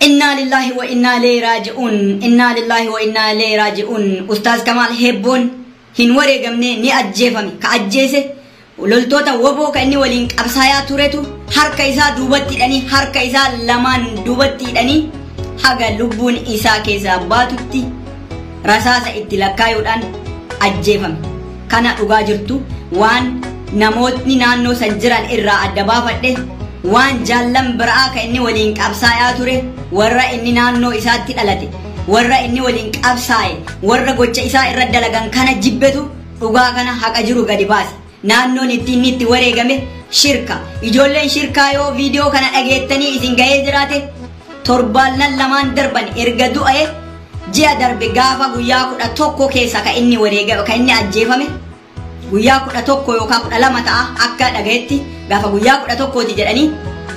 Innaa lillahi wa innaa ilayhi raaji'uun. Innaa lillahi wa innaa ilayhi raaji'uun. Ustaaz Kamaal Hebboon hin wareegamne ni ajjeefame. Ka ajjeese loltoota woboo ka inni waliin qabsaayaa turetu harka isaa duubatti hidhanii harka isaa lamaan duubatti hidhanii haga lubbuun isaa keessaa baatutti rasaasa itti lakkaayuudhaan ajjeefame. Kana dhugaa jirtu waan namootni naannoo san jiran irraa adda baafadhe waan jaallan biraa ka inni waliin qabsaayaa ture warra inni naannoo isaatti dhalate warra inni waliin qabsaaye warra gocha isaa irra dalagan kana jibbetu dhugaa kana haqa jiru gadi baase naannoon itti inni itti wareegame shirka ijoolleen shirkaa yoo viidiyoo kana dhageettanii isin ga'ee jiraate torbaanan lamaan darban erga du'e ji'a darbe gaafa guyyaa kudha tokko keessa ka inni wareegame ka inni ajjeefame guyyaa kudha tokko yookaan kudha lama ta'a akka dhagayetti gaafa guyyaa kudha tokkooti jedhanii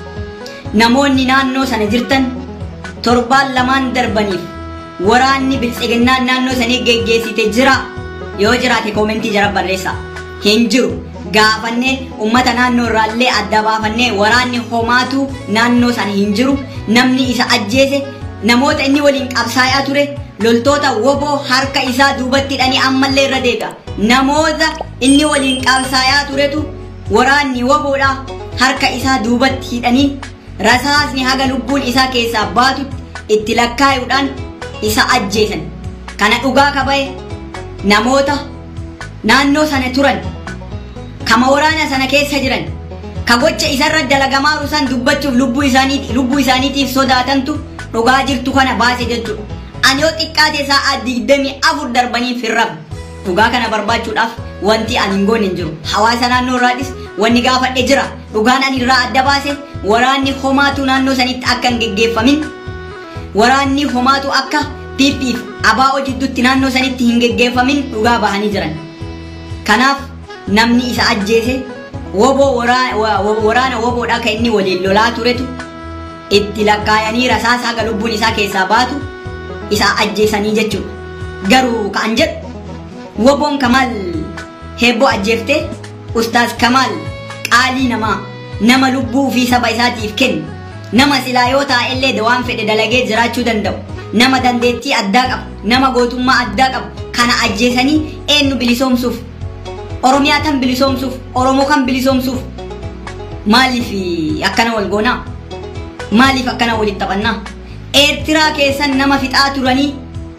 namoonni naannoo sana jirtan torbaan lamaan darbaniif waraanni biltsiginnaan naannoo sanii geggeessite jira yoo jiraate koomentii jara barreessa hin jiru gaafannee ummata naannoo irraallee adda baafannee waraanni homaatu naannoo sana hin jiru namni isa ajjeese namoota inni waliin qabsaayaa ture loltoota woboo harka isaa duubatti hidhanii ammallee irra deega namoota inni waliin qabsaayaa turetu waraanni woboodha harka isaa duubatti hidhanii rasaasni haga lubbuun isaa keessaa baatutti itti lakkaayuudhaan isa ajjeesan kana dhugaa kabaye namoota naannoo sana turan kama waraana sana keessa jiran ka gocha isarra dalagamaa san dubbachuuf lubbuu isaanii lubbuu isaaniitiif sodaatantu dhugaa jirtu kana baase jechuudha. Ani yoo xiqqaate sa'aa digdamii afur darbanii firrab dhugaa kana barbaachuudhaaf wanti ani hin goone hin jiru. Hawaasa naannoo irraadhis wanni gaafadhe jira. Dhugaan ani irraa adda baase waraanni homaatu naannoo sanitti akka hin geggeeffamin waraanni homaatu akka piippiif abaa'oo jidduutti naannoo sanitti hin geggeeffamin dhugaa bahanii jiran. Kanaaf namni isa ajjeese woboo waraana woboodhaa kan inni waliin lolaa turetu itti lakkaayanii rasaasa haga lubbuun isaa keessaa baatu isa ajjeesanii jechuudha. Garuu kan jedhu woboon Kamaal heebboo ajjeeftee ustaaz Kamaal qaalii namaa nama lubbuu fi saba isaatiif kennu nama silaa yoo taa'ellee waan fedhe dalagee jiraachuu danda'u nama dandeettii addaa qabu nama gootummaa addaa qabu kana ajjeesanii eenyu bilisoomsuuf oromiyaa kan bilisoomsuuf oromoo kan bilisoomsuuf maaliif akkana wal goonaa maaliif akkana walitti taphannaa eertiraa keessan nama fixaa turanii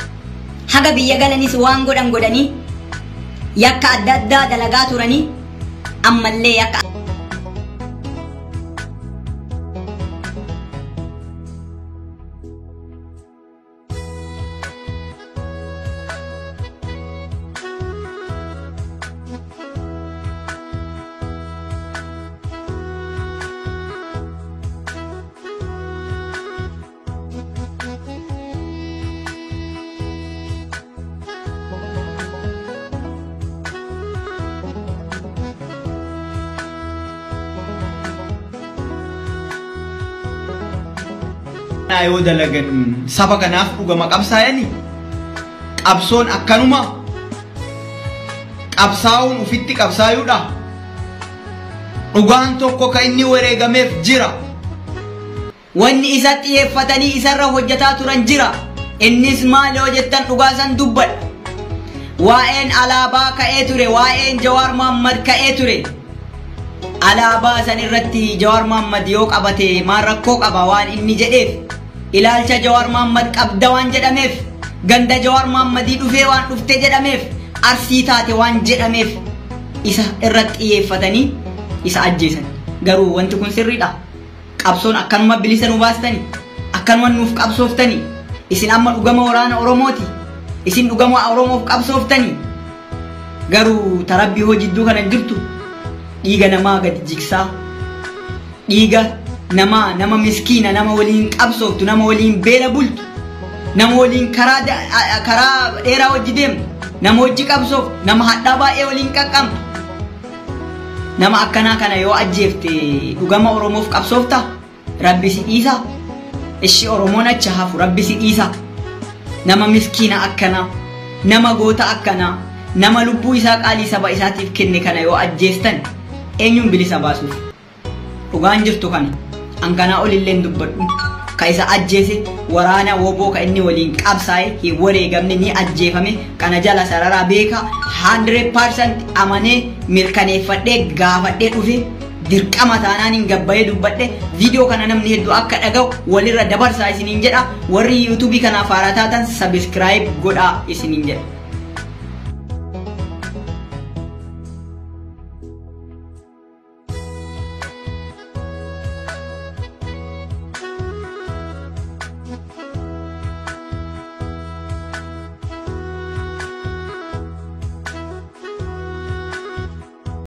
haga biyya galanis waan godhan godhanii yakka adda addaa dalagaa turanii ammallee yakka Naa yoo dalagan saba kanaaf dhugama qabsaa'anii qabsoon akkanuma qabsaa'uun ufitti qabsaayuudha. Dhugaan tokko kan inni wareegameef jira. wanni isa xiyyeeffatanii isarra hojjetaa turan jira innis maal yoo jettan dhugaa san dubbadha waa'een alaabaa ka'ee ture waa'een jawaar muhammad ka'ee ture alaabaa san irratti jawaar muhammad yoo qabate maal rakkoo qaba waan inni jedheef ilaalcha jawaar muhammad qabda waan jedhameef ganda jawaar muhammadii dhufee waan dhufte jedhameef arsii taate waan jedhameef isa irratti xiyyeeffatanii isa ajjeesan garuu wanti kun sirriidha qabsoon akkanuma bilisa nu baastanii akkanuma nuuf qabsooftanii isin amma dhugama waraana oromooti isin dhugama oromoof qabsooftanii garuu tarabbii hojidduu kana hin jirtu dhiiga namaa gadi jigsaa dhiiga namaa nama miskiina nama waliin qabsooftu nama waliin beela bultu nama waliin karaa karaa dheeraa wajji deemtu nama wajji qabsooftu nama hadhaa baay'ee waliin qaqqabdu nama akkanaa kana yoo ajjeefte dhugama oromoof qabsoofta rabbi si dhiisa ishi oromoon acha hafu rabbi si dhiisa nama miskiina akkanaa nama goota akkanaa nama lubbuu isaa qaalii saba isaatiif kenne kana yoo ajjeestan eenyuun bilisa baasuuf dhugaan jirtu kana hanganaa olillee dubbadhu ka isa ajjeese waraana woboo ka inni waliin qabsaa'e hin wareegamne ni ajjeefame kana jala sararaa beeka 100% amanee mirkaneeffadhee gaafadhee dhufe dirqama taanaan hin gabbayee dubbadhe viidiyoo kana namni hedduu akka dhaga'u walirra dabarsaa isiniin jedha warri yuutuubii kanaaf haaraa taatan sabiskiraayib godhaa isiniin jedha.